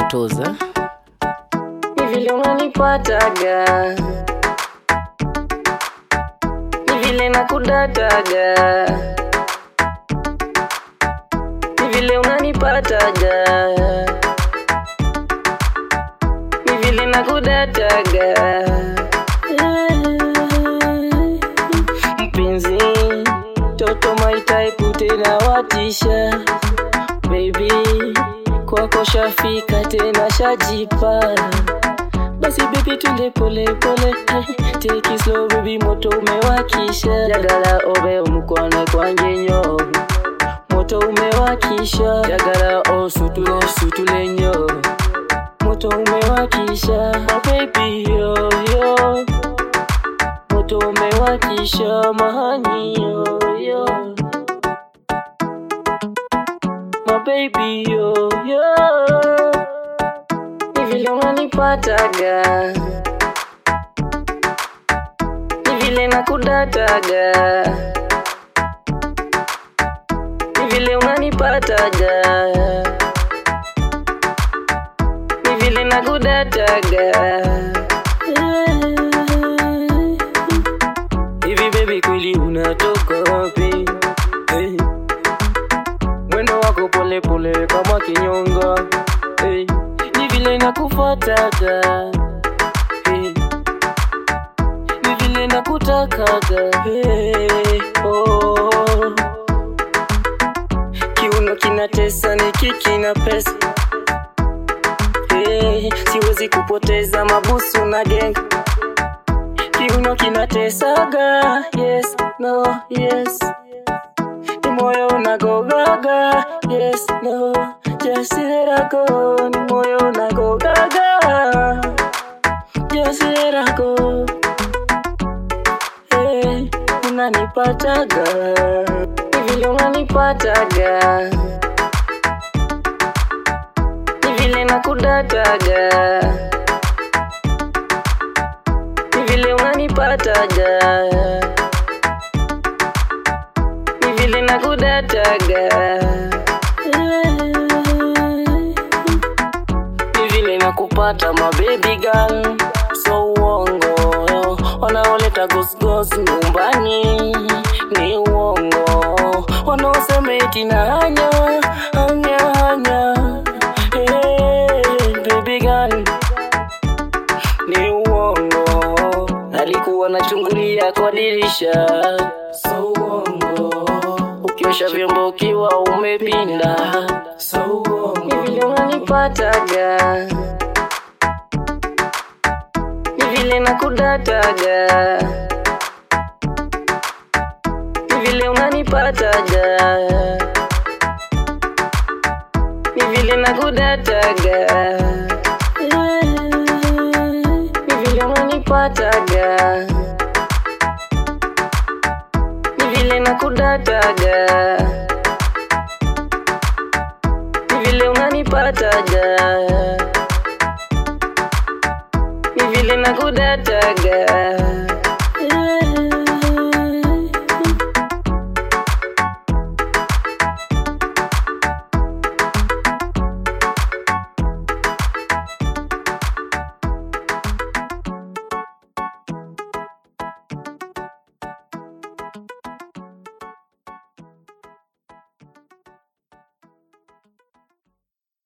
toza ni vile unanipataga, ni vile nakudataga, ni vile unanipataga, ni vile nakudataga. Mpenzi, toto my type tena watisha baby, kwako shafika tena shajipa basi baby tunde pole pole hey, take it slow baby moto umewakisha jagala obe omukone kwanje nyo moto umewakisha jagala osutule osutule nyo moto umewakisha oh baby yo yo moto umewakisha mahani yo yo my baby yo yo ni vile unanipataga, ni vile nakudataga, ni vile unanipataga, ni vile nakudataga. Hivi baby, kweli unatoka wapi? Hey. Mwendo wako pole pole kama kinyonga hey. Ni vile nakufuataga hey. Ni vile nakutakaga hey. oh. Kiuno kinatesa ni kiki na pesa hey. Siwezi kupoteza mabusu na genga Kiuno kinatesaga yes no yes ni moyo unagogaga yes no just let her go ni moyo unagogaga just let her go hey, unanipataga ni vile unanipataga ni vile nakudataga ni vile unanipataga ni vile nakudataga ni vile nakupata mabebi girl so uongo wanaoleta gosgos nyumbani ni uongo wanaosema eti na hanya hanya hanya hey, baby girl ni uongo alikuwa nachungulia kwa dirisha so uongo ukiosha vyombo ukiwa umepinda so uongo ni vile unanipataga ni vile nakudataga ni vile unanipataga ni vile nakudataga ni vile unanipataga ni vile nakudataga ni vile unanipataga ni vile nakudataga